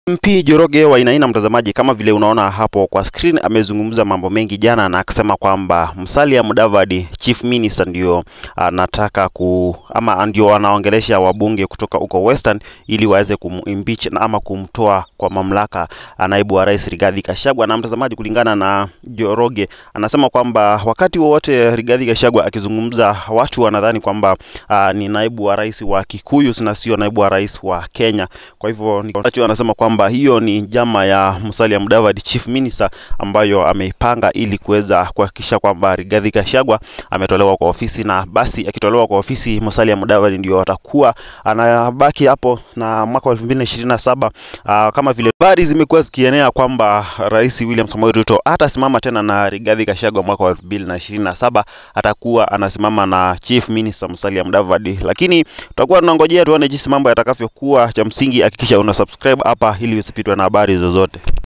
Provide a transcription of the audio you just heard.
MP Njoroge Wainaina, mtazamaji, kama vile unaona hapo kwa screen, amezungumza mambo mengi jana na akisema kwamba Musalia Mudavadi chief minister ndio anataka ku ama ndio anaongelesha wabunge kutoka huko Western ili waweze kumimpeach na ama kumtoa kwa mamlaka naibu wa rais Rigathi Gachagua. Na mtazamaji, kulingana na Njoroge anasema kwamba wakati wowote Rigathi Gachagua akizungumza, watu wanadhani kwamba uh, ni naibu wa rais wa Kikuyu na sio naibu wa rais wa Kenya. Kwa hivyo ni anasema kwamba hiyo ni njama ya Musalia Mudavadi chief minister ambayo ameipanga ili kuweza kuhakikisha kwamba Rigathi Gachagua ametolewa kwa ofisi, na basi akitolewa kwa ofisi Musalia Mudavadi ndio atakuwa anabaki hapo na mwaka wa 2027 uh, kama vile habari zimekuwa zikienea kwamba Rais William Samoei Ruto atasimama tena na Rigathi Gachagua mwaka wa 2027 atakuwa anasimama na chief minister Musalia Mudavadi, lakini tutakuwa tunangojea tuone jinsi mambo yatakavyokuwa. Cha msingi hakikisha una subscribe hapa ili usipitwe na habari zozote.